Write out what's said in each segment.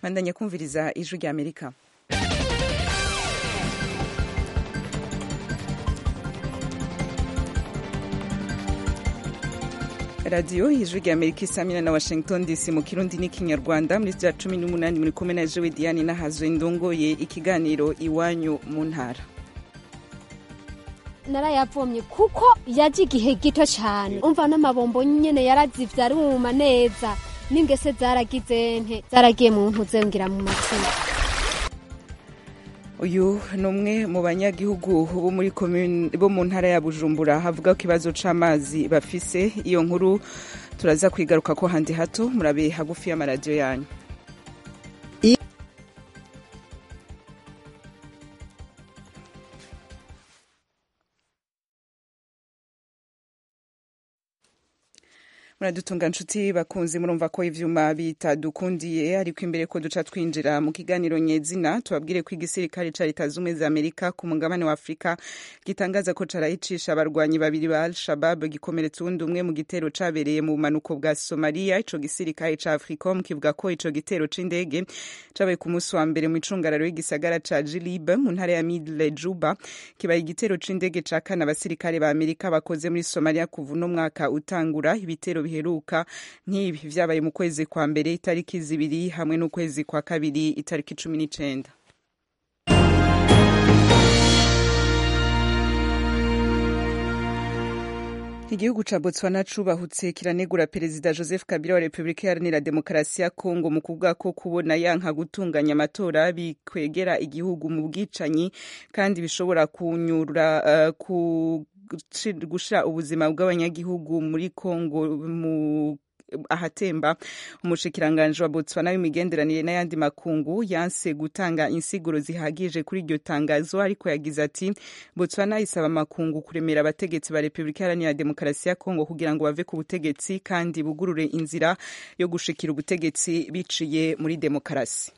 bandanya kumviriza ijwi rya amerika radiyo ijwi rya amerika isamina na washington dc mu kirundi n'ikinyarwanda muri rya cumi n'umunani muri kumwe na jewe diane nahazwe ndongoye ikiganiro iwanyu mu ntara narayavomye kuko yaje igihe gito cyane umva n'amabombo nyene yarazivye aruma neza n'ingese zaragize nte zaragiye mu ntuze ngira mu matima uyu ni umwe mu banyagihugu bo muri commune bo mu ntara ya bujumbura havuga ko ikibazo c'amazi bafise iyo nkuru turaza kwigaruka ko handi hato murabe hagufi y'amaradiyo yanyu muradutunga nshuti bakunzi murumva ko ivyuma bitadukundiye ariko imbere ko duca twinjira mu kiganiro nyezina tubabwire ko igisirikare ca leta zumwe za amerika ku mugabane wa afurika gitangaza ko carayicisha abarwanyi babiri ba al-shabab gikomeretsa uwundi umwe mu gitero cabereye mu bumanuko bwa somaliya ico gisirikare ca africom kivuga ko ico gitero c'indege cabaye ku munsi wa mbere mu icungararo y'igisagara ca jilib mu ntara ya midle juba kibaye igitero c'indege ca kane abasirikare ba amerika bakoze muri somaliya kuva uno mwaka utangura ibitero biheruka nk'ibi vyabaye mu kwezi kwa mbere itariki zibiri hamwe n'ukwezi kwa kabiri itariki cumi n'icenda igihugu ca botswana cubahutse kiranegura perezida joseph kabila wa repubulika iharanira demokarasi ya kongo mu kuvuga ko kubona yanka gutunganya amatora bikwegera igihugu mu bwicanyi kandi bishobora kunyura uh, ku gushira ubuzima bw'abanyagihugu muri kongo mu ahatemba umushikiranganje wa botswana w'imigenderanire n'ayandi makungu yanse gutanga insiguro zihagije kuri iryo tangazo ariko yagize ati botswana isaba amakungu kuremera abategetsi ba repubulika iharanira demokarasi ya kongo kugira ngo bave ku butegetsi kandi bugurure inzira yo gushikira ubutegetsi biciye muri demokarasi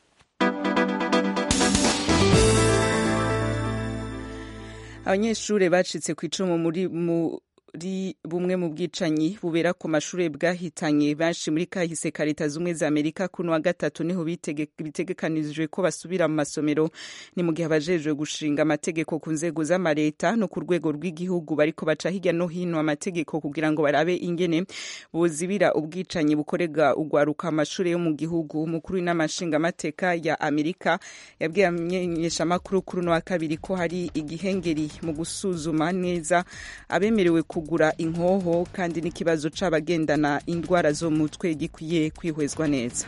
abanyeshuri bacitse ku icumu muri muri bumwe mu bwicanyi bubera ku mashuri bwahitanye benshi muri kahise ka leta zumwe za amerika kuno wa gatatu niho bitegekanijwe ko basubira mu masomero ni mu gihe abajejwe gushinga amategeko ku nzego z'amareta no ku rwego rw'igihugu bariko baca hirya no hino amategeko kugira ngo barabe ingene bozibira ubwicanyi bukorega ugwaruka amashuri yo mu gihugu umukuru w'inama nshingamateka ya amerika yabwiye amenyeshamakuru kuri uno wa kabiri ko hari igihengeri mu gusuzuma neza abemerewe ku kugura inkoho kandi n'ikibazo c'abagendana indwara zo mu mutwe gikwiye kwihwezwa neza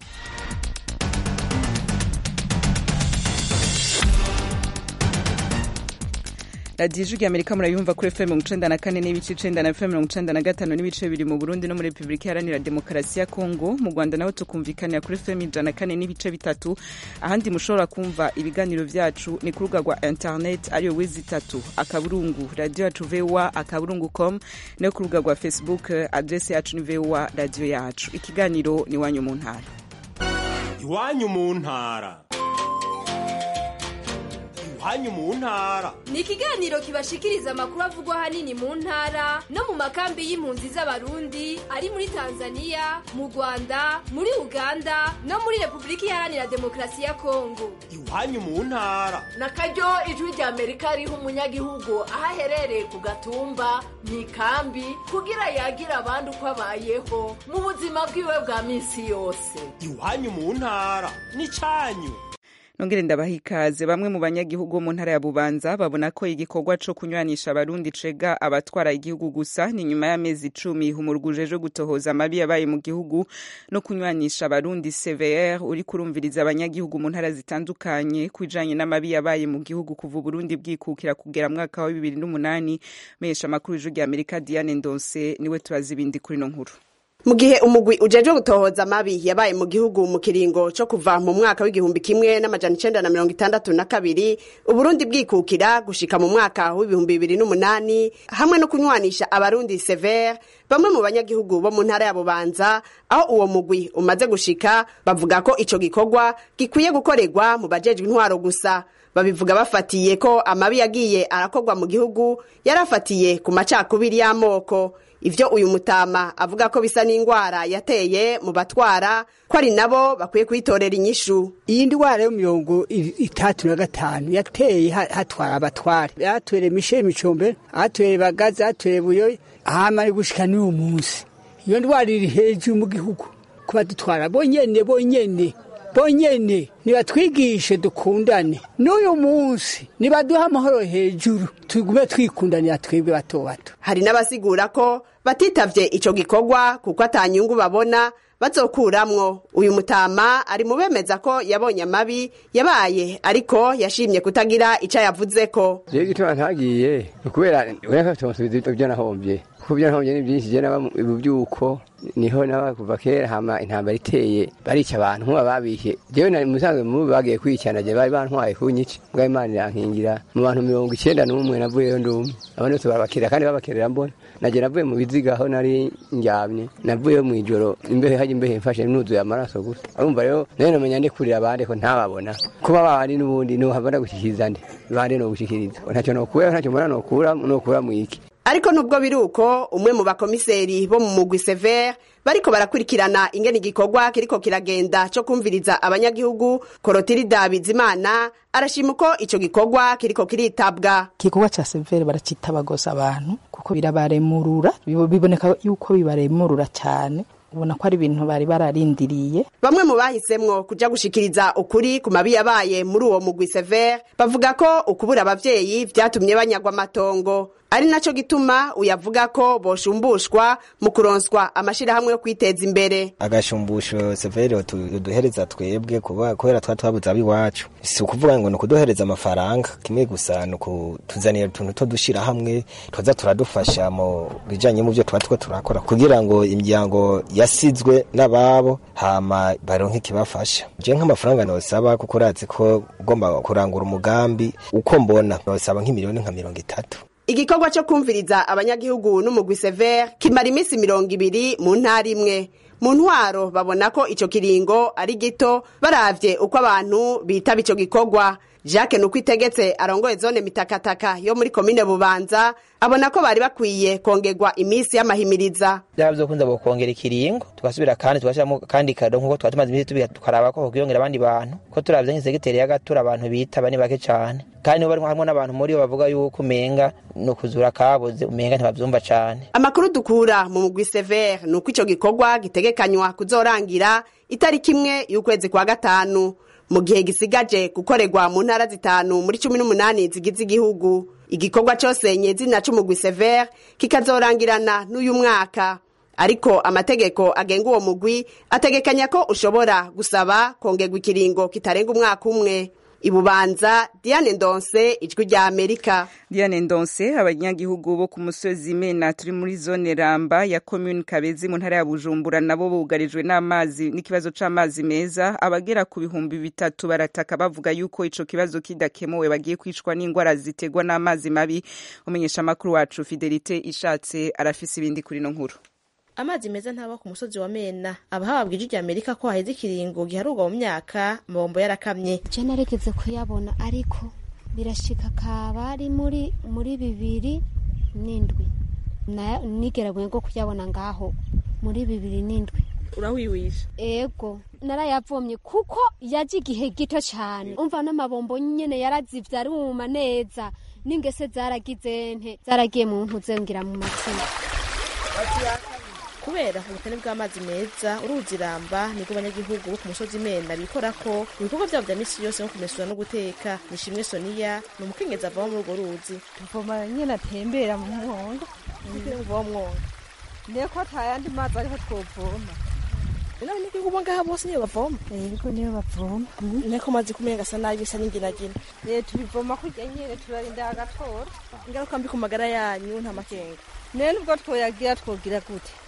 radiyo ijwi amerika murayumva kuri fm mirongo icenda na kane n'ibice icenda na fm mirongo icenda na gatanu n'ibice bibiri mu burundi no muri repubulika iharanira demokarasi ya kongo mu rwanda naho tukumvikanira kuri fm ijana na kane n'ibice bitatu ahandi mushobora kumva ibiganiro vyacu ni ku rubuga rwa internet ariyo wezi itatu akaburungu radiyo yacu voa akaburungu com no ku rubuga rwa facebook adrese yacu ni voa radiyo yacu ikiganiro ni iwanyu mu ntara iwanyu mu ntara iwanyu mu ntara ni ikiganiro kibashikiriza amakuru avugwa ahanini mu ntara no mu makambi y'impunzi z'abarundi ari muri tanzania mu rwanda muri uganda no muri repubulika iharanira demokarasi ya kongo iwanyu mu ntara na karyo ijwi rya amerika riha umunyagihugu aho aherereye ku gatumba mu ikambi kugira yagira abandi uko abayeho mu buzima bwiwe bwa minsi yose iwanyu mu ntara ni canyu nongere ndabaha ikaze bamwe mu banyagihugu bo mu ntara ya bubanza babona ko igikorwa co kunywanisha abarundi cega abatwara igihugu gusa ni nyuma y'amezi icumi humuruguje jo gutohoza amabi yabaye mu gihugu no kunywanisha abarundi cvr uri kurumviriza abanyagihugu mu ntara zitandukanye kwijanye n'amabi yabaye mu gihugu kuva uburundi bwikukira kugera mwaka wa bibiri n'umunani menyesha amakuru y'ijwi rya amerika diane ndonse niwe turazi ibindi kuri no nkuru mu gihe umugwi ujejwe gutohoza amabi yabaye mu gihugu mu kiringo co kuva mu mwaka w'igihumbi kimwe n'amajana icenda na mirongo itandatu na kabiri uburundi bwikukira gushika mu mwaka w'ibihumbi bibiri n'umunani hamwe no kunywanisha abarundi severe bamwe mu banyagihugu bo mu ntara ya bubanza aho uwo mugwi umaze gushika bavuga ko ico gikorwa gikwiye gukorerwa mu bajejwe intwaro gusa babivuga bafatiye ko amabi yagiye arakorwa mu gihugu yarafatiye ku macakubiri y'amoko ivyo uyu mutama avuga ko bisa n'ingwara yateye mu batwara ko ari nabo bakwiye kuyitorera inyishu iyi ndwara yo mirongo i- itatu na gatanu yateye ha- hatwara abatware yatwere misheli micombe atwere bagaza atwere buyoyi hama ari gushika n'uyu munsi iyo ndwara iri hejuru mu gihugu kuba dutwara bonyene bonyene bonyene nibatwigishe dukundane n'uyu munsi nibaduha amahoro hejuru tugume twikundanira twebwe bato bato hari n'abasigura ko batitavye ico gikorwa kuko atanyungu babona bazokuramwo uyu mutama ari mu bemeza ko yabonye amabi yabaye ariko yashimye kutagira ico yavuzeko jewe igituma ntagiye ukubera ureka tumusubiza ibyo nahombye kuko ibyo nahombye ni byinshi je naba mu byuko niho naba kuva kera hama intambara iteye barica abantu nkuba babishe jewe nari musanzwe mu bagiye kwicana je bari bantwaye kunyica mbwa imana irankingira mu bantu mirongo icenda n'umwe navuyeyo ndumwe abandi bose barabakirira kandi babakerera mbona naje navuye mu biziga aho nari ndyamye navuyeyo mw'ijoro imbehe haje imbehe mfashe nuzuye amaraso gusa urumva rero nayo nomenya ndikurira abandi ko ntababona kuba babandi n'ubundi nohabona gushikiriza nde bande no gushikiriza ntacyo nokura ntacyo mbona nokura nokura mwiki ariko nubwo biri uko umwe mu bakomiseri bo mu mugwi severe bariko barakurikirana ingene igikorwa kiriko kiragenda co kumviriza abanyagihugu korotirida bizimana arashima uko ico gikorwa kiriko kiritabwa igikorwa ca severe baracitabagoza abantu kuko birabaremurura bibo- biboneka yuko bibaremurura cyane ubona ko ari ibintu bari bararindiriye bamwe mu bahisemwo kuja gushikiriza ukuri ku mabi yabaye muri uwo mugwi severe bavuga ko ukubura abavyeyi vyatumye banyagwa amatongo ari naco gituma uyavuga ko boshumbushwa mu kuronswa amashirahamwe yo kwiteza imbere agashumbusho severe duhereza twebwe kuba kubera twa twabuze ab'iwacu si ukuvuga ngo ni ukuduhereza amafaranga kimwe gusa ni ukutuzanira utuntu two dushyira hamwe tuza turadufasha mu bijanye mu byo tuba two turakora kugira ngo imiryango yasizwe n'ababo hama baronke ikibafasha je nk'amafaranga nosaba kuko urazi ko ugomba kurangura umugambi uko mbona nosaba nk'imiliyoni nka mirongo itatu igikorwa cyo kumviriza abanyagihugu n'umugwi severe kimara iminsi mirongo ibiri mu ntara imwe mu ntwaro babona ko ico kiringo ari gito baravye uko abantu bitaba ico gikorwa jacques nuko itegetse arongoye zone mitakataka yo muri komine bubanza abona ko bari bakwiye kongerwa iminsi y'amahimiriza byaba byokunze bokongera ikiringo tugasubira kandi tugashyiramo kandi kado nk'uko twaba tumaze iminsi tubiha tukaraba ko hokwiyongera abandi bantu ko turavye nk'isegiteri y'agatura abantu bitaba ni bake cane kandi nibo bari hamwe n'abantu muri bo bavuga yuko umenga ni ukuzura kabuze umenga ntibavyumva cane amakuru dukura mu mugwi severe ni uko ico gikorwa gitegekanywa kuzorangira itariki imwe y'ukwezi kwa gatanu mu gihe gisigaje gukorerwa mu ntara zitanu muri cumi n'umunani zigize igihugu igikorwa cose nyezina c'umugwi severe kikazorangirana n'uyu mwaka ariko amategeko agenga uwo mugwi ategekanya ko ushobora gusaba kongerwa ikiringo kitarenga umwaka umwe ibubanza diane ndonse ijwi rya amerika Diane Ndonse abanyagihugu bo ku musozi Mena turi muri zone Ramba ya commune Kabezi mu ntara ya Bujumbura nabo bugarijwe n'amazi n'ikibazo c'amazi meza abagera ku bihumbi bitatu barataka bavuga yuko ico kibazo kidakemuwe bagiye kwicwa n'ingwara zitegwa n'amazi mabi umenyesha makuru wacu Fidelite ishatse arafise ibindi kuri no nkuru amazi meza ntaba ku musozi wa mena abahabwa ijwi rya amerika ko haheze ikiringo giharurwa mu myaka amabombo yarakamye je narigeze kuyabona ariko birashika kaba ari muri muri bibiri n'indwi Na- nigeraguye ngo kuyabona ngaho muri bibiri n'indwi urawiwisha ego narayavomye kuko yaje igihe gito cyane umva n'amabombo nyene yarazivye aruma neza n'ingese zaragize nte zaragiye mu ntuze ngira mu matsina kubera ubukene bw'amazi meza uruzi ramba nibwo abanyagihugu bo ku musozi mena bikora ko ibikorwa vyabo vya misi yose nko kumesura no guteka nishimwe soniya ni umukenyezi avamo muri urwo ruzi tuvoma nyine atembera mu mwonga uwo mwonga niko atayandi mazi ariho twovoma ino abanyagihugu bo ngaha bose niyo bavoma yego niyo bavoma niko amazi kumenga asa nabi bisa n'inginagina Eh, tubivoma kurya nyene turarinda agatora ingaruka mbi ku magara yanyu nta makenga naye nubwo twoyagira twogira gute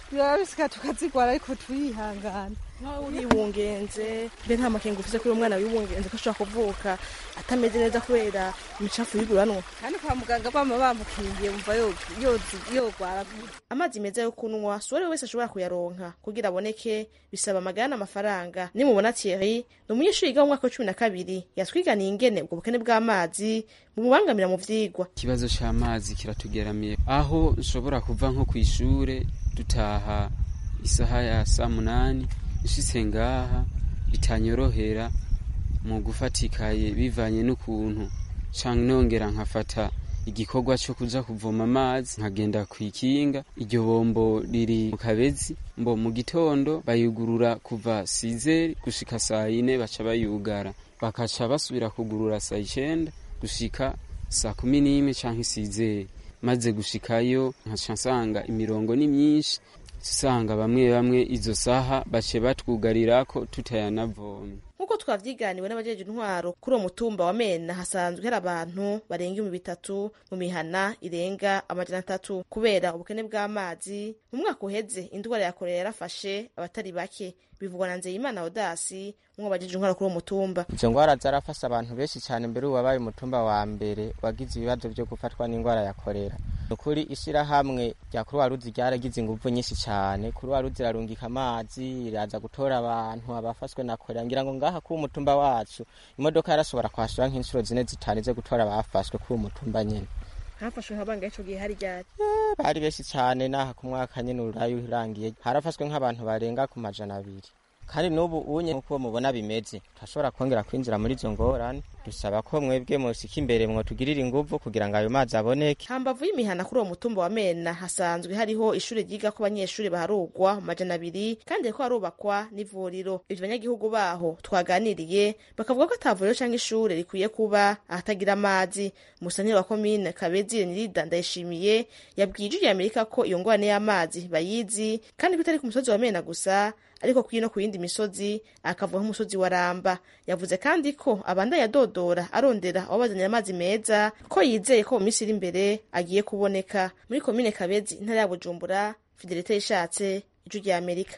biba bisika tukazigwara ariko turihangana nkaho uribungenze mbe nta makenga ufise kuri uwo mwana wibungenze ko ashobora kuvuka atameze neza kubera imicafu y'iguranwa kandi kwa muganga bama bamukingiye umva yo- yozi- yogwara amazi meza yo kunywa si uwari wese ashobora kuyaronka kugira aboneke bisaba amagana n'amafaranga nimubona thierry ni umunyeshuri yiga mu mwaka wa cumi na kabiri yatwiganiye ingene ubwo bukene bw'amazi bumubangamira mu vyigwa ikibazo c'amazi kiratugeramiye aho nshobora kuva nko kw'ishure dutaha isaha ya saa munani nshitse ngaha bitanyorohera mu gufatikaye bivanye n'ukuntu canke nongera nkafata igikorwa co kuja kuvoma amazi nkagenda kw'ikinga iryo bombo riri mu kabezi mbo mu gitondo bayugurura kuva sizeri gushika saa yine baca bayugara bakaca basubira kugurura saa icenda gushika saa kumi n'imwe canke isizeri maze gushikayo nkaca nsanga imirongo ni myinshi usanga bamwe bamwe izo saha bace batwugarirako tutayanavomye nk'uko twavyiganiwe n'abajeje intwaro kuri uwo mutumba wa mena hasanzwe hari abantu barenga ibihumbi bitatu mu mihana irenga amajana atatu kubera ubukene bw'amazi mu mwaka uheze indwara ya korera yarafashe abatari bake bivugwa na nzeyimana odasi umwe bajeje intwaro kuri uwo mutumba izo ngwara zarafashe abantu benshi cyane mbere ubu wabaye umutumba wa mbere wagize ibibazo byo gufatwa n'indwara ya korera ni ukuri ishyirahamwe rya kuruwa ruzi ryaragize ingufu nyinshi cyane kuruwa ruzi irarungika amazi iraza gutora abantu abafashwe na korera ngira ngo ngaha k'uwo mutumba wacu imodoka yarashobora kwashura nk'inshuro zine zitanu zo gutora abafashwe k'uwo mutumba nyine hafashwe nka bangahe ico gihe hari ryari bari benshi cyane n'aha ku mwaka nyine urayo urangiye harafashwe nk'abantu barenga ku majana abiri kandi n'ubu unye nk'uko mubona bimeze turashobora kongera kwinjira muri izo ngorane dusaba ko mwebwe musika imbere mwotugirira inguvu kugira ngo ayo mazi aboneke hambavu y'imihana kuri uwo mutumba wa mena hasanzwe hariho ishuri ryigako abanyeshuri baharugwa mu majana abiri kandi hariko harubakwa n'ivuriro ivyo banyagihugu baho twaganiriye bakavuga ko ata vuriro canke ishure rikwiye kuba ahatagira amazi umusanire wa komine kabezi renirida ndayishimiye yabwiye ijwi ry'amerika ko iyo ngorane y'amazi bayizi kandi ko itari ku musozi wa mena gusa ariko kuri no ku yindi misozi akavuga nk'umusozi wa ramba yavuze kandi ko abandanya adodora arondera ababazanira amazi meza ko yizeye ko mu minsi iri imbere agiye kuboneka muri komine kabezi intara ya bujumbura fidelite yishatse ijwi rya amerika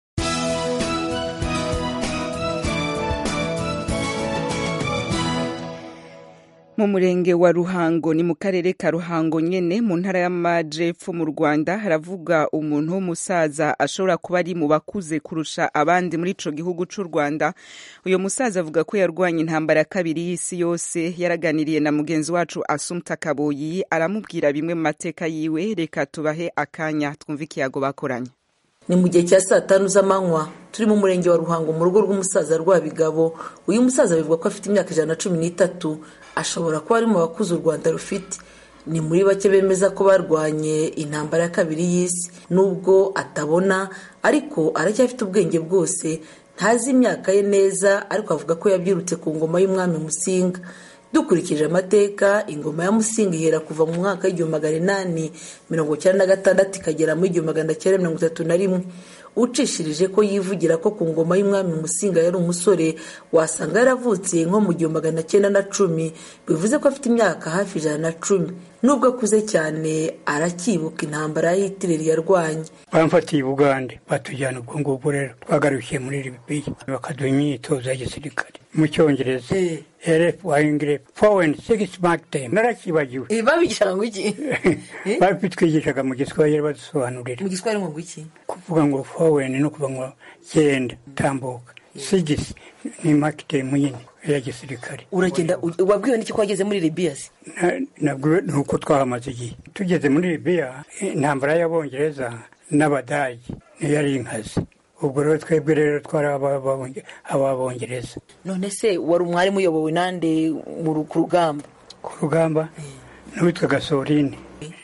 mu murenge wa ruhango ni mu karere ka ruhango nyene mu ntara y'amajepfo mu rwanda haravuga umuntu w'umusaza ashobora kuba ari mu bakuze kurusha abandi muri ico gihugu c'u rwanda uyo musaza avuga ko yarwanye intambara ya kabiri y'isi yose yaraganiriye na mugenzi wacu asumta kaboyi aramubwira bimwe mu mateka yiwe reka tubahe akanya twumve ikiyago bakoranye ni mu gihe cya saa tanu z'amanywa turi mu murenge wa ruhango mu rugo rw'umusaza rwabigabo uyu musaza bivugwa ko afite imyaka ijana na cumi n'itatu ashobora kuba ari mu bakuze u rwanda rufite ni muri bake bemeza ko barwanye intambara ya kabiri y'isi nubwo atabona ariko aracyafite ubwenge bwose ntazi imyaka ye neza ariko avuga ko yabyirutse ku ngoma y'umwami musinga dukurikije amateka ingoma ya musinga ihera kuva mu mwaka w'igihumbi magana inani mirongo icyenda na gatandatu ikagera mu igihumbi magana cyenda mirongo itatu na rimwe ucishirije ko yivugira ko ku ngoma y'umwami musinga yari umusore wasanga yaravutse nko mu gihumbi magana cyenda na cumi bivuze ko afite imyaka hafi ijana na cumi nubwo akuze cyane aracyibuka intambara ya hitireri yarwanye bamfatiye i bugande batujyana ubwo ngubwo rero twagarukiye muri libiya bakaduha imyitozo ya gisirikare mu cyongereza rf wayingire foweni sigisi makitemu narakibagiwe babigishaga ngo iki babitwigishaga mu giswahili badusobanurira mu giswahili ngo iki kuvuga ngo foweni no kuvuga ngo genda tambuka sigisi ni makitemu nyine ya gisirikare uragenda wabwiwe n'iki ko wageze muri libiya se nabwo ni uko twahamaze igihe tugeze muri libiya intambara y'abongereza n'abadage niyo yari inkazi ubwo rero twebwe rero twari ababongereza none se wari umwarimu uyobowe nande ku rugamba ku rugamba n'uwitwaga sorine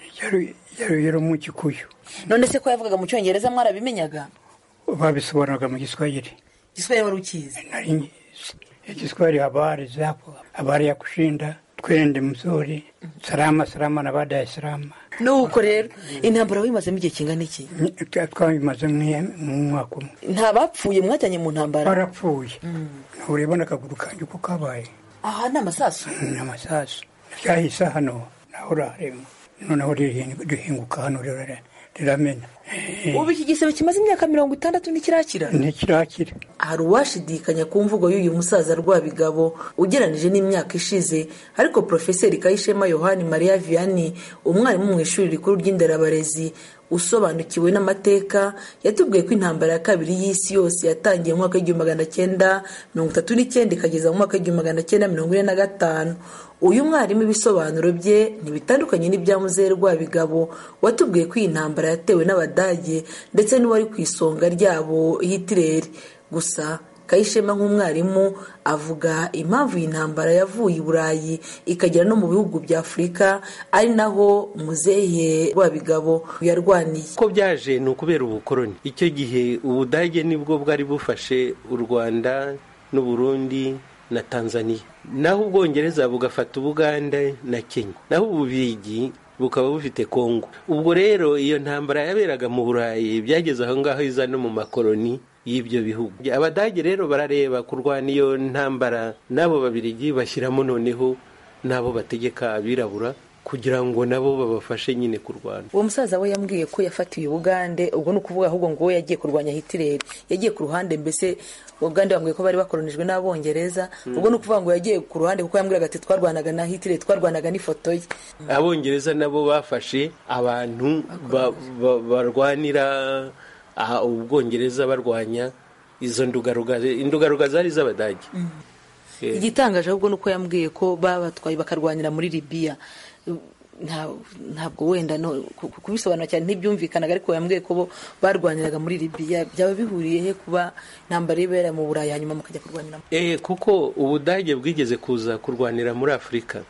yari mu gikuyu none se ko yavugaga mu cyongereza mwarabimenyaga babisobanuraga mu giswahili giswahili wari ukizi nari ngizi igiswahili habari zapo habari ya kushinda twende mzuri salama salama na baada ya salama nuko rero intambara wimazemo igihe kingana iki twabimaze mu mwaka umwe nta bapfuye mwajyanye mu ntambara barapfuye nturebona akaguru kanjye uko kabaye aha ni amasasu ni amasasu ryahise hano naho urarema noneho rihinguka hano riramena ubu iki gisebe kimaze imyaka mirongo itandatu ntikirakira ntikirakira hari uwashidikanya ku mvugo y'uyu musaza rwabigabo ugeranije n'imyaka ishize ariko porofeseri kayishema yohani mariya vianney umwarimu mu ishuri rikuru ry'inderabarezi usobanukiwe n'amateka yatubwiye ko intambara ya kabiri y'isi yose yatangiye mu mwaka w'igihumbi magana cyenda mirongo itatu n'icyenda ikageza mu mwaka w'igihumbi magana cyenda mirongo ine na gatanu uyu mwarimu ibisobanuro bye ntibitandukanye n'ibya muzehe rwabigabo watubwiye ko iyi ntambara yatewe n'abadage ndetse n'uwari ku isonga ryabo hitireri gusa kayishema nk'umwarimu avuga impamvu iyi ntambara yavuye i burayi ikagera no mu bihugu bya afurika ari naho muzehe rwabigabo yarwaniye ko byaje ni ukubera ubukoroni icyo gihe ubudage nibwo bwari bufashe u rwanda n'uburundi na tanzania naho ubwongereza bugafata ubuganda na kenya naho ububirigi bukaba bufite kongo ubwo rero iyo ntambara yaberaga mu burayi byageze aho ngaho iza no mu makoroni y'ibyo bihugu abadage rero barareba kurwana iyo ntambara n'abo babirigi bashyiramo noneho n'abo bategeka abirabura kugira ngo nabo babafashe nyine kurwana uwo musaza we yambwiye ko yafatiwe ubugande ubwo ni ukuvuga ahubwo ngo we yagiye kurwanya hitireri yagiye ku ruhande mbese ubugande bambwiye ko bari bakoronijwe n'abongereza ubwo ni ukuvuga ngo yagiye ku ruhande kuko yambwiraga ati twarwanaga na hitireri twarwanaga n'ifoto ye abongereza nabo bafashe abantu barwanira ubwongereza barwanya izo ndugaruga indugaruga zari iz'abadage igitangaje ahubwo ni uko yambwiye ko babatwaye bakarwanira muri libiya ntabwo wenda kubisobanura cyane ntibyumvikanaga ariko yambwiye ko bo barwaniraga muri libiya byaba bihuriye he kuba intambara ibera mu burayi hanyuma mukajya kurwanira eh kuko ubudage bwigeze kuza kurwanira muri afurika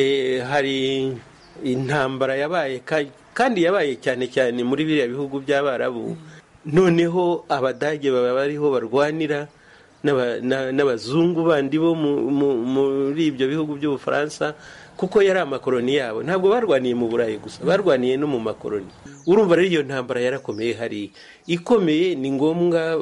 hari intambara yabaye kandi yabaye cyane cyane muri biriya bihugu by'abarabu noneho abadage baba bariho barwanira n'abazungu bandi bo muri ibyo bihugu by'ubufaransa kuko yari amakoroni yabo ntabwo barwaniye mu burayi gusa barwaniye no mu makoroni urumva rero iyo ntambara yarakomeye hariya ikomeye ni ngombwa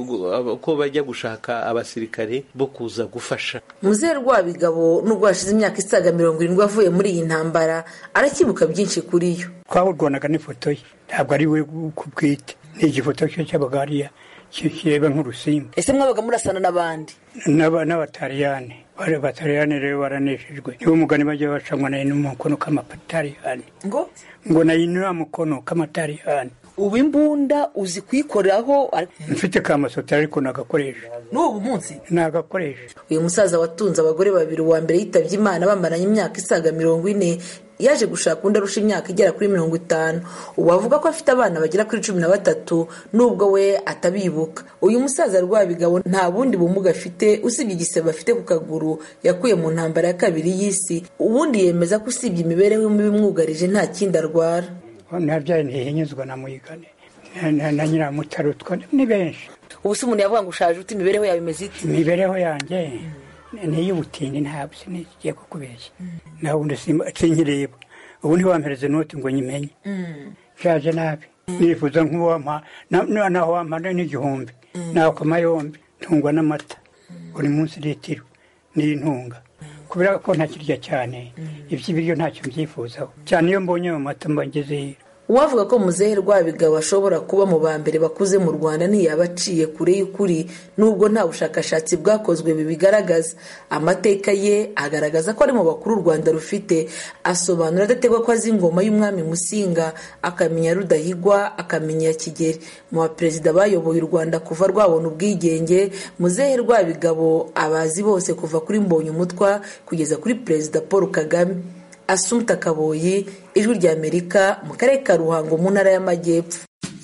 ko bajya gushaka abasirikare bo kuza gufasha muzehe rwabigabo nubwo hashize imyaka isaga mirongo irindwi avuye muri iyi ntambara arakibuka byinshi kuri yo twawurwanaga n'ifoto ye ntabwo ari we ku bwite ni igifoto cye cyabaga hariya kireba nk'urusimbi ese mwabaga murasana n'abandi n'abatariyani bari abatariyani rero baraneshejwe niwo mugani bajya bacanywa nayo n'umukono k'amatariyani ngo ngo nayo ni mukono k'amatariyani ubu imbunda uzi kuyikoraho mfite ka masotari ariko nagakoresha n'ubu munsi nagakoresha uyu musaza watunze abagore babiri uwa mbere yitabye imana bamaranye imyaka isaga mirongo ine yaje gushaka undi arusha imyaka igera kuri mirongo itanu ubu avuga ko afite abana bagera kuri cumi na batatu nubwo we atabibuka uyu musaza rwabigabo nta bundi bumuga afite usibye igisebe afite ku kaguru yakuye mu ntambara ya kabiri y'isi ubundi yemeza ko usibye imibereho mibi imwugarije nta kindi arwara nabyaye ntihinyuzwa na muyigane na nyiramutaro ni benshi ubu se umuntu yavuga ngo ushaje ute imibereho yawe imeze ite imibereho yanjye n'iy'ubutindi ntabwo sinigiye kukubeshya nawe ubundi sinkireba ubu ntiwampereze noti ngo nyimenye nshaje nabi nifuza nk'uwampa naho wampa n'igihumbi nakoma yombi ntungwa n'amata buri munsi litiro n'intunga kubera ko ntakirya cyane iby'ibiryo ntacyo mbyifuzaho cyane iyo mbonye ayo mata mba ngeze uwavuga ko muzehe rwabigabo ashobora kuba mu ba mbere bakuze mu rwanda ntiyaba aciye kure y'ukuri nubwo nta bushakashatsi bwakozwe bibigaragaza amateka ye agaragaza ko ari mu bakuru u rwanda rufite asobanura adategwa ko azi ingoma y'umwami musinga akamenya rudahigwa akamenya kigeri mu baperezida bayoboye u rwanda kuva rwabona ubwigenge muzehe rwabigabo abazi bose kuva kuri mbonye umutwa kugeza kuri perezida paul kagame asumta kaboyi ijwi ry'amerika mu karere ka ruhango mu ntara y'amajyepfo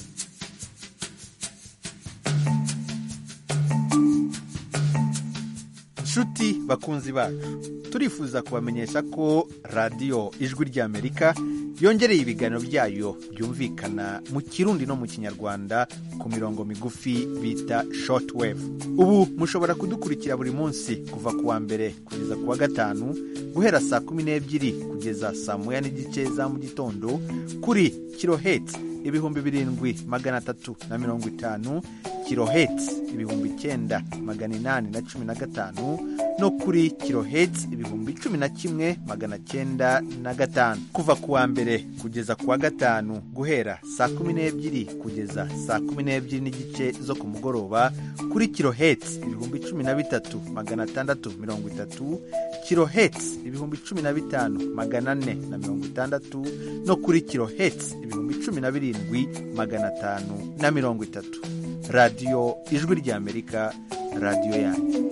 nshuti bakunzi bacu turifuza kubamenyesha ko radiyo ijwi ry'amerika yongereye ibiganiro byayo byumvikana mu kirundi no mu kinyarwanda ku mirongo migufi bita shortwave ubu mushobora kudukurikira buri munsi kuva ku wa mbere kugeza ku wa gatanu guhera saa kumi n'ebyiri kugeza saa moya n'igice za mu gitondo kuri kirohetsi ibihumbi birindwi magana atatu na mirongo itanu kirohetsi ibihumbi icyenda magana inani na cumi na gatanu no kuri kiloheti ibihumbi cumi na kimwe magana cyenda na gatanu kuva ku wa mbere kugeza ku wa gatanu guhera saa kumi n'ebyiri kugeza saa kumi n'ebyiri n'igice zo ku mugoroba kuri kiloheti ibihumbi cumi na bitatu magana atandatu mirongo itatu kiloheti ibihumbi cumi na bitanu magana ane na mirongo itandatu no kuri kiloheti ibihumbi cumi na birindwi magana atanu na mirongo itatu radiyo ijwi ry'amerika radiyo yanyu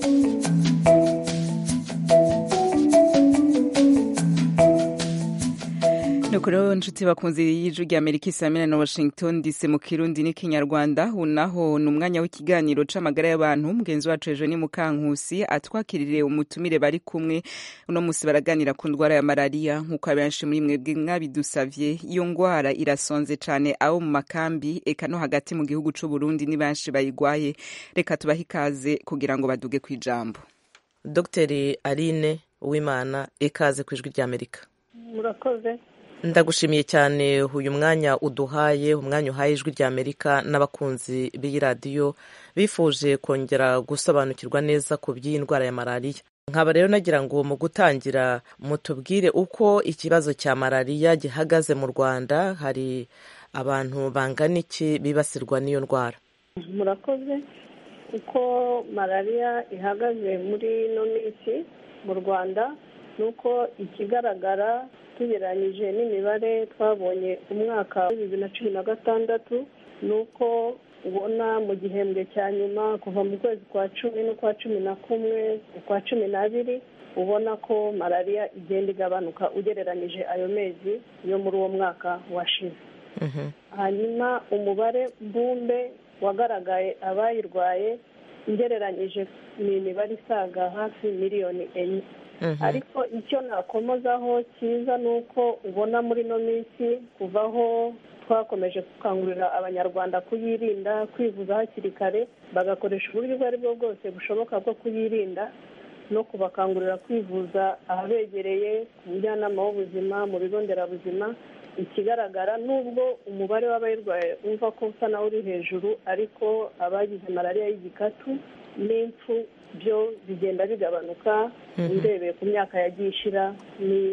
nuko rero nshuti bakunze y'ijwi rya amerika isamina na washington dc mu kirundi n'ikinyarwanda unaho ni umwanya w'ikiganiro c'amagara y'abantu mugenzi wacu ejo ni mukankusi atwakirire umutumire bari kumwe uno musi baraganira ku ndwara ya malariya nk'uko abenshi muri mwebwe mwabidusavye iyo ndwara irasonze cane abo mu makambi eka no hagati mu gihugu c'uburundi ni benshi bayigwaye reka tubahe ikaze kugira ngo baduge kw'ijambo dogiteri aline uwimana ikaze ku ijwi ry'amerika murakoze ndagushimiye cyane uyu mwanya uduhaye umwanya uhaye ijwi rya amerika n'abakunzi b'iyi radiyo bifuje kongera gusobanukirwa neza ku by'iyi ndwara ya malariya nkaba rero nagira ngo mu gutangira mutubwire uko ikibazo cya malariya gihagaze mu rwanda hari abantu bangana iki bibasirwa n'iyo ndwara murakoze uko malariya ihagaze muri ino minsi mu rwanda ni uko ikigaragara tugereranyije n'imibare twabonye umwaka wa bibiri na cumi na gatandatu ni uko ubona mu gihembwe cya nyuma kuva mu kwezi kwa cumi n'ukwa cumi na kumwe ukwa cumi n'abiri ubona ko malariya igenda igabanuka ugereranyije ayo mezi yo muri uwo mwaka washize hanyuma umubare mbumbe wagaragaye abayirwaye ugereranyije ni imibare isaga hafi miliyoni enye ariko icyo nakomozaho cyiza ni uko ubona muri ino minsi kuvaho twakomeje gukangurira abanyarwanda kuyirinda kwivuza hakiri kare bagakoresha uburyo ubwo ari bwo bwose bushoboka bwo kuyirinda no kubakangurira kwivuza ahabegereye ku mujyanama w'ubuzima mu bigo nderabuzima ikigaragara nubwo umubare w'abayirwaye wumva ko usa nawe uri hejuru ariko abagize malariya y'igikatu n'impfu byo bigenda bigabanuka urebeye ku myaka yagiye ishira ni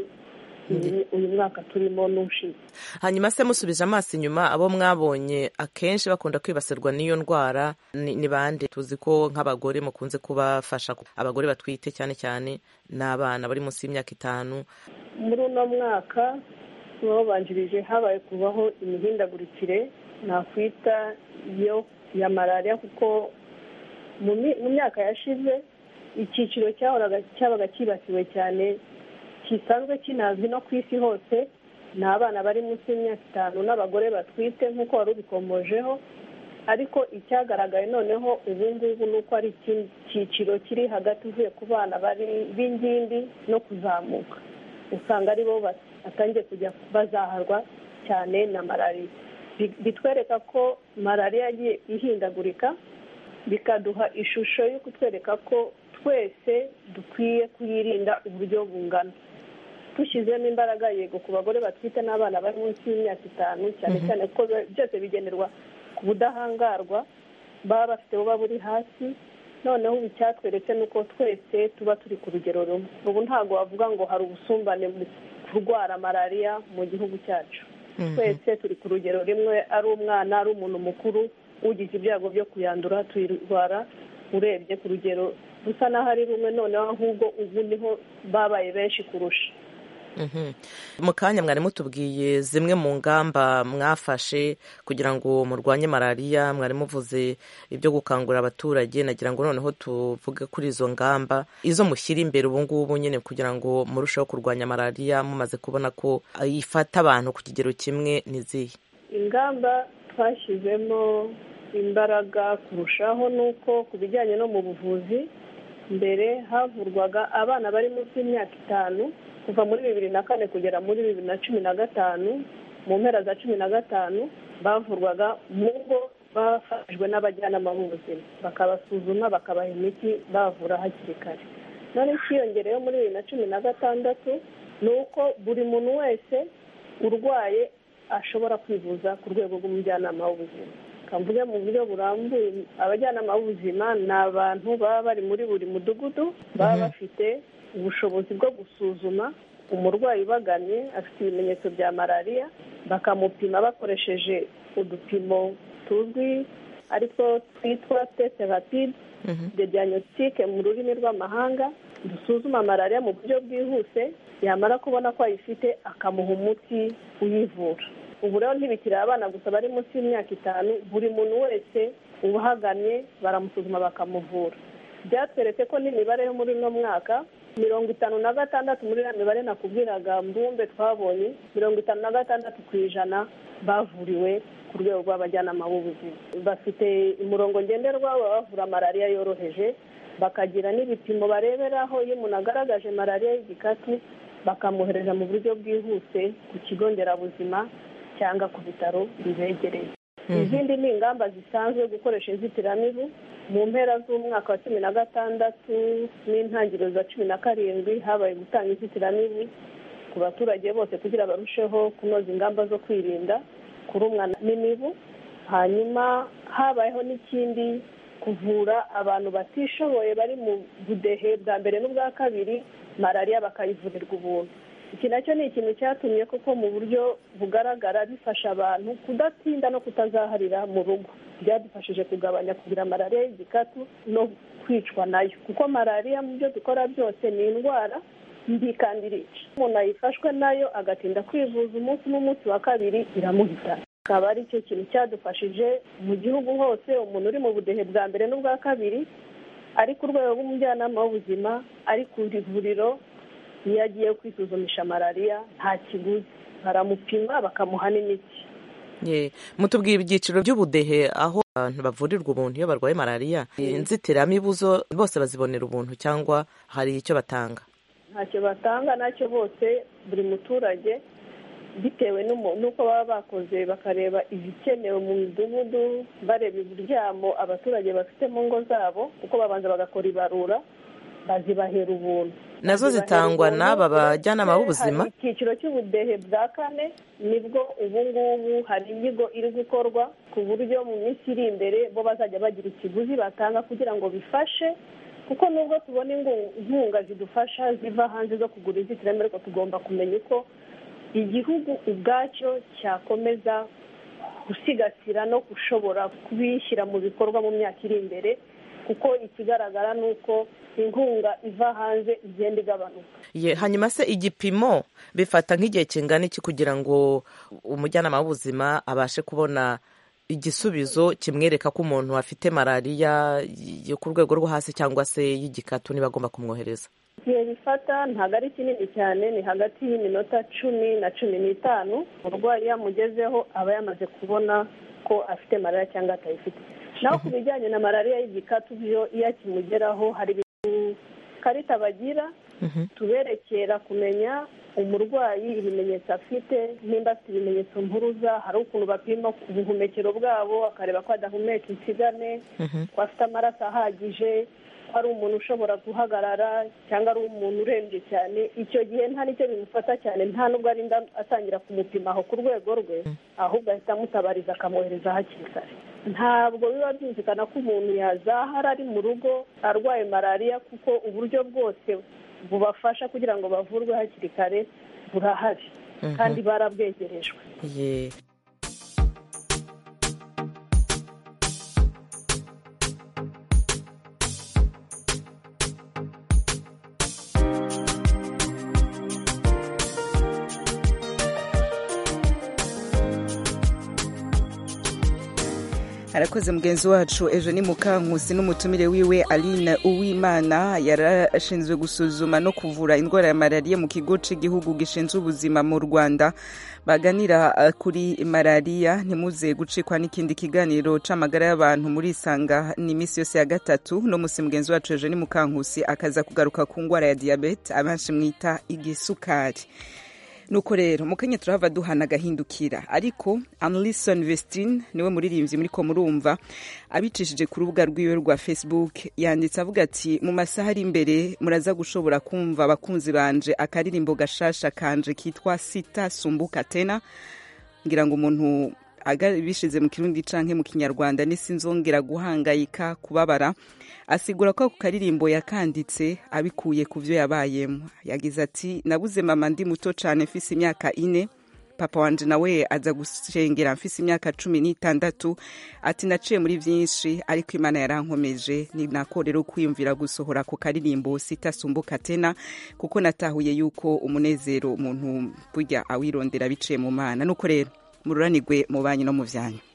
uyu mwaka turimo n'ushize hanyuma se musubije amaso inyuma abo mwabonye akenshi bakunda kwibasirwa n'iyo ndwara ni bande tuzi ko nk'abagore mukunze kubafasha abagore batwite cyane cyane n'abana bari munsi y'imyaka itanu muri uno mwaka babanjirije habaye kubaho imihindagurikire nakwita yo ya malariya kuko mu myaka yashize icyiciro cyahoraga cyabaga cyibasiwe cyane gisanzwe kinazwi no ku isi hose ni abana bari munsi y'imyaka itanu n'abagore batwite nk'uko wari ubikomojeho ariko icyagaragaye noneho ubu ngubu ni uko ari ikindi cyiciro kiri hagati uvuye ku bana b'ingimbi no kuzamuka usanga ari bo batangiye kujya bazaharwa cyane na malariya bitwereka ko malariya yagiye ihindagurika bikaduha ishusho yo kutwereka ko twese dukwiye kuyirinda uburyo bungana dushyizemo imbaraga yego ku bagore batwite n'abana bari munsi y'imyaka itanu cyane cyane ko byose bigenerwa ku budahangarwa baba bafite buba buri hasi noneho ubu icyatweretse ni uko twese tuba turi ku rugero rumwe ubu ntabwo wavuga ngo hari ubusumbane mu kurwara malariya mu gihugu cyacu twese turi ku rugero rimwe ari umwana ari umuntu mukuru ugize ibyago byo kuyandura tuyirwara urebye ku rugero rusa n'aho ari rumwe noneho ahubwo ubu niho babaye benshi kurusha mu kanya mwari mutubwiye zimwe mu ngamba mwafashe kugira ngo murwanye malariya mwari muvuze ibyo gukangurira abaturage nagira ngo noneho tuvuge kuri izo ngamba izo mushyira imbere ubu ngubu nyine kugira ngo murusheho kurwanya malariya mumaze kubona ko ifata abantu ku kigero kimwe n'izihe ingamba twashyizemo imbaraga kurushaho ni uko ku bijyanye no mu buvuzi mbere havurwaga abana bari munsi y'imyaka itanu kuva muri bibiri na kane kugera muri bibiri na cumi na gatanu mu mpera za cumi na gatanu bavurwaga mu ngo bafashijwe n'abajyanama b'ubuzima bakabasuzuma bakabaha imiti bavura hakiri kare none ikiyongereyeho muri bibiri na cumi na gatandatu ni uko buri muntu wese urwaye ashobora kwivuza ku rwego rw'umujyanama w'ubuzima kamvuge mu buryo burambuye abajyanama b'ubuzima ni abantu baba bari muri buri mudugudu baba bafite ubushobozi bwo gusuzuma umurwayi ubaganye afite ibimenyetso bya malariya bakamupima bakoresheje udupimo tuzwi ariko twitwa teste rapide de diagnostic mu rurimi rw'amahanga dusuzuma malariya mu buryo bwihuse yamara kubona ko ayifite akamuha umuti uyivura ubu rero ntibikiri abana gusa bari munsi y'imyaka itanu buri muntu wese ubahagamye baramusuzuma bakamuvura byatweretse ko n'imibare yo muri uno mwaka mirongo itanu na gatandatu muri iriya mibare nakubwiraga mbumbe twabonye mirongo itanu na gatandatu ku ijana bavuriwe ku rwego rw'abajyanama b'ubuzima bafite umurongo ngenderwa bavura malariya yoroheje bakagira n'ibipimo bareberaho iyo umuntu agaragaje malariya y'igikatu bakamwohereza mu buryo bwihuse ku kigo nderabuzima cyangwa ku bitaro bibegereye izindi ni ingamba zisanzwe gukoresha inzitiramibu mu mpera z'umwaka wa cumi na gatandatu n'intangiriro za cumi na karindwi habaye gutanga inzitiramibu ku baturage bose kugira barusheho kunoza ingamba zo kwirinda kurumwa n'imibu hanyuma habayeho n'ikindi kuvura abantu batishoboye bari mu budehe bwa mbere n'ubwa kabiri malariya bakayivurirwa ubuntu iki nacyo ni ikintu cyatumye koko mu buryo bugaragara bifasha abantu kudatinda no kutazaharira mu rugo byadufashije kugabanya kugira malariya y'igikatu no kwicwa nayo kuko malariya mu byo dukora byose ni indwara mbi kandi irica umuntu ayifashwe nayo agatinda kwivuza umunsi n'umunsi wa kabiri iramuhitana akaba ari cyo kintu cyadufashije mu gihugu hose umuntu uri mu budehe bwa mbere n'ubwa kabiri ari ku rwego rw'umujyanama w'ubuzima ari ku ivuriro iyo agiye kwisuzumisha malariya nta kiguzi baramupima bakamuha n'imiti mutubwira ibyiciro by'ubudehe aho abantu bavurirwa ubuntu iyo barwaye malariya inzitiramibu zo bose bazibonera ubuntu cyangwa hari icyo batanga ntacyo batanga nacyo bose buri muturage bitewe n'uko baba bakoze bakareba ibikenewe mu midugudu bareba uburyamo abaturage bafite mu ngo zabo kuko babanza bagakora ibarura bazibahera ubuntu nazo zitangwa n'aba bajyanama b'ubuzima icyiciro cy'ubudehe bwa kane nibwo ubu ngubu hari inyigo iri gukorwa ku buryo mu minsi iri imbere bo bazajya bagira ikiguzi batanga kugira ngo bifashe kuko nubwo tubona inkunga zidufasha ziva hanze zo kugura inzitiramibu ariko tugomba kumenya uko igihugu ubwacyo cyakomeza gusigasira no gushobora kubishyira mu bikorwa mu myaka iri imbere kuko ikigaragara ni uko inkunga iva hanze igenda igabanuka hanyuma se igipimo bifata nk'igihe kingana iki kugira ngo umujyanama w'ubuzima abashe kubona igisubizo kimwereka ko umuntu afite malariya yo ku rwego rwo hasi cyangwa se y'igikatu niba agomba kumwohereza igihe bifata ntabwo ari kinini cyane ni hagati y'iminota cumi na cumi n'itanu umurwayi yamugezeho aba yamaze kubona ko afite malariya cyangwa atayifite naho ku bijyanye na malariya y'igikatu byo iyo akimugeraho hari karita bagira tuberekera kumenya umurwayi ibimenyetso afite nimba afite ibimenyetso mpuruza hari ukuntu bapima ubuhumekero bwabo akareba ko adahumeka insigane ko afite amaraso ahagije ko ari umuntu ushobora guhagarara cyangwa ari umuntu urembye cyane icyo gihe nta n'icyo bimufata cyane nta nubwo arinda atangira kumupima aho ku rwego rwe ahubwo ahita amutabariza akamwohereza hakiri kare ntabwo biba byumvikana ko umuntu yazahara ari mu rugo arwaye malariya kuko uburyo bwose bubafasha kugira ngo bavurwe hakiri kare burahari kandi barabwegerejwe arakoze mugenzi wacu ejo ni mukankusi n'umutumire wiwe aline uwimana yarashinzwe gusuzuma no kuvura indwara ya malariya mu kigo cy'igihugu gishinzwe ubuzima mu rwanda baganira kuri malariya ntimuze gucikwa n'ikindi kiganiro c'amagara y'abantu muri isanga ni iminsi yose ya gatatu no musi mugenzi wacu ejo ni mukankusi akaza kugaruka ku ndwara ya diyabete abenshi mwita igisukari nuko rero mukanya turahava duhana agahindukira ariko Anlison Vestine niwe muririmbyi muri ko murumva abicishije ku rubuga rwiwe rwa Facebook yanditse avuga ati mu masaha ari imbere muraza gushobora kumva abakunzi banje akaririmbo gashasha kanje kitwa sita sumbuka tena ngira ngo umuntu bishize mu kirundi canke mu kinyarwanda nisinzongera guhangayika kubabara asigura ko ako karirimbo yakanditse abikuye ku vyo yabayemo yagize ati nabuze mama ndi muto cane mfise imyaka ine papa wanje nawe aza gushengera mfise imyaka cumi n'itandatu ati naciye muri vyinshi ariko imana yarankomeje ni nako rero kwiyumvira gusohora ku karirimbo sitasumbuka tena kuko natahuye yuko umunezero umuntu burya awirondera biciye mu mana nuko rero mururanirwe mu banyi no mu vyanyu